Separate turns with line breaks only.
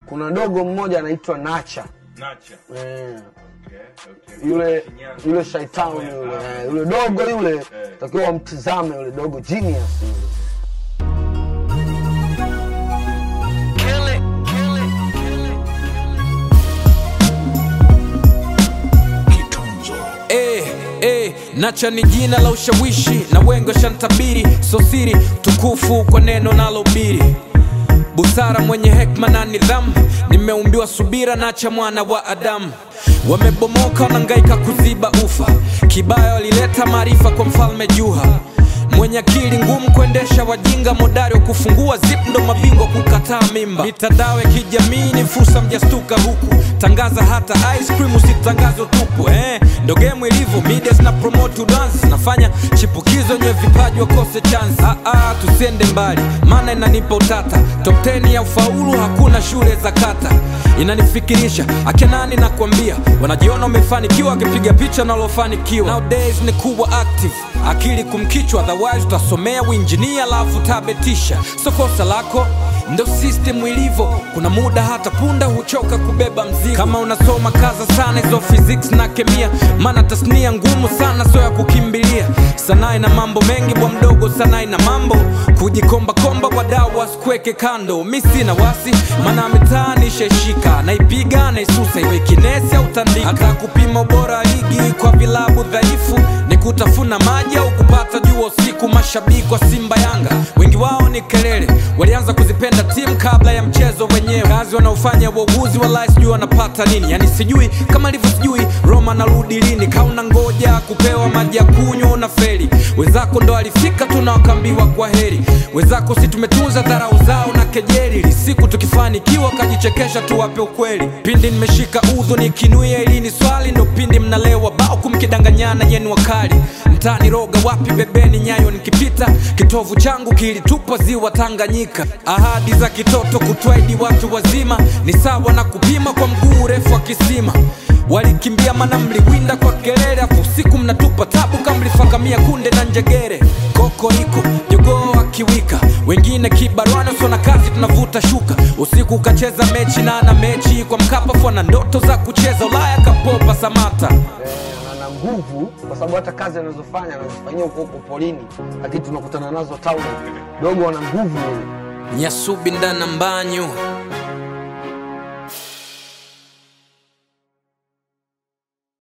kuna dogo mmoja anaitwa Nacha
Nacha.
eh,
Okay, okay.
yule
Shinyanga.
yule shaitani yule eh, yule dogo yule takiwa wamtizame yule dogo genius yule.
Eh, eh, Nacha ni jina la ushawishi na wengi washantabiri, so siri tukufu kwa neno nalohubiri busara mwenye hekma na nidhamu, nimeumbiwa subira, Nacha mwana wa Adamu. Wamebomoka wanangaika kuziba ufa, kibaya walileta maarifa kwa mfalme Juha mwenye akili ngumu kuendesha wajinga, modari wa kufungua zip ndo mabingwa kukataa mimba. Mitandao ya kijamii ni fursa, mjastuka huku tangaza hata ice cream usitangaze utupu eh, ndo game ilivyo. Media zina promote dance, nafanya chipukizo nye vipaji wakose chance. Ah, ah, tusiende mbali, maana inanipa utata. Top 10 ya ufaulu hakuna shule za kata, inanifikirisha akenani nakwambia, wanajiona wamefanikiwa wakipiga picha nalofanikiwa. Nowadays ni kuwa active, akili kumkichwa, otherwise utasomea uinjinia alafu tabetisha. So kosa lako ndo system ilivyo, kuna muda hata punda huchoka kubeba mzigo. Kama unasoma kaza sana hizo physics na kemia, maana tasnia ngumu sana, so ya kukimbilia. Sanaa ina mambo mengi, bwa mdogo, sanaa ina mambo kujikomba komba, wadau wasikuweke kando. Mi sina wasi, maana mitaani ishaishika, naipiga naisusa, iwe kinesi au tandika. Hata kupima ubora wa ligi kwa vilabu dhaifu ni kutafuna maji au kupata jua usiku. Mashabiki wa Simba Yanga wengi wao ni kelele, walianza kuzipenda timu kabla ya mchezo wenyewe. Kazi wanaofanya wauguzi wallahi sijui wanapata nini, yani sijui kama ilivyo sijui Roma narudi lini, kauna ngoja kupewa maji ya kunywa una feli. Wenzako ndo alifika tu na wakaambiwa kwa heri, wenzako si tumetunza dharau zao na kejeli, ili siku tukifanikiwa kajichekesha tuwape ukweli. Pindi nimeshika udhu nikinuia ili ni swali, ndo pindi mnalewa bao kumkidanganyana yenu wakali mtani roga wapi bebeni nyayo nikipita kitovu changu kilitupwa ziwa Tanganyika. Ahadi za kitoto kutwaidi watu wazima ni sawa na kupima kwa mguu urefu wa kisima. Walikimbia mana mliwinda kwa kelele, afu usiku mnatupa tabu kama mlifakamia kunde na njegere. Koko iko jogoo akiwika, wengine kibarwana sona kazi tunavuta shuka. Usiku ukacheza mechi na ana mechi kwa Mkapa, fua na ndoto za kucheza Ulaya kapopa Samata.
Eh, na na nguvu kwa sababu hata kazi anazofanya anazifanyia huko huko polini, lakini tunakutana nazo town. Dogo ana nguvu yule.
Nyasubi ndana mbanyu